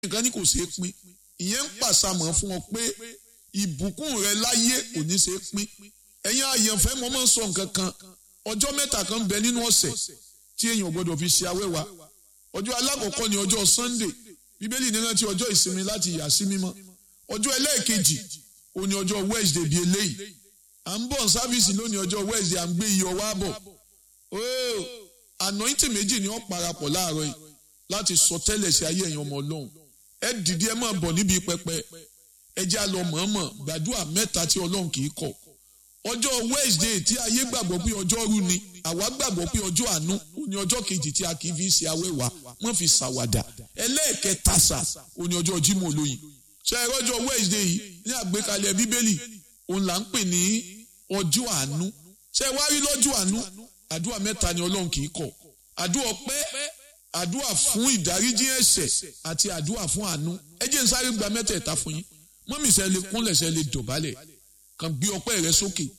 nǹkan ní kò ṣeé pín ìyẹn ń pàṣàmọ̀ fún ọ pé ìbùkún rẹ láyé kò ní ṣeé pín ẹ̀yin àyànfẹ́ mo máa ń sọ nǹkan kan ọjọ́ mẹ́ta kan ń bẹ nínú ọ̀sẹ̀ tí èèyàn ò gbọdọ̀ fi ṣe awẹ́wà ọjọ́ alákọ̀ọ́kọ́ ni ọjọ́ Sunday bíbélì ní rántí ọjọ́ ìsinmi láti yà sí mímọ́ ọjọ́ ẹlẹ́ẹ̀kejì ó ní ọjọ́ Wednesday bíi eléyìí à ń bọ̀ sáfíìsì lónìí ọjọ́ Wednesday à ń gbé iyọ̀ wá bọ̀ ooo anointing méjì ni wọ́n parapọ̀ láàárọ̀ yìí láti sọ tẹ́lẹ̀ sí ayé ẹ̀yin ọmọ Ọlọ́run ẹ dìde ẹ máa bọ̀ níbi pẹpẹ ẹ jẹ́ àlọ́ mọ̀ọ́mọ̀ gbàdúrà mẹ́ta tí Ọlọ́run kì í kọ̀ ọjọ́ Wednesday tí ayé gbàgbọ́ pé ọjọ́ rú ni àwa gbàgbọ́ pé ọjọ́ àánú ó ní ọjọ́ kejì tí a kì í fi ṣe awẹ́wà wọ́n fi ṣàwàdà ẹlẹ́ẹ̀kẹta sà ó ní ọjọ́ Jímọ̀ olóyin ṣe ẹ̀rọ ọjọ́ Wednesday yìí ní àgbékalẹ̀ Bíbélì òun là ń pè ní ọjọ́ àánú ṣe wá rí lọ́jọ́ àánú àdúrà mẹ́ta ni Ọlọ́run kì í kọ̀ àdúrà ọpẹ́ àdúrà fún ìdáríjì ẹ̀ṣẹ̀ àti àdúrà fún àánú ẹ jẹ́ n sáré gba mẹ́tẹ̀ẹ̀ta fún yín mọ́mí ṣe lè kúnlẹ̀ ṣe lè dọ̀bálẹ̀ kàn gbé ọpẹ́ rẹ sókè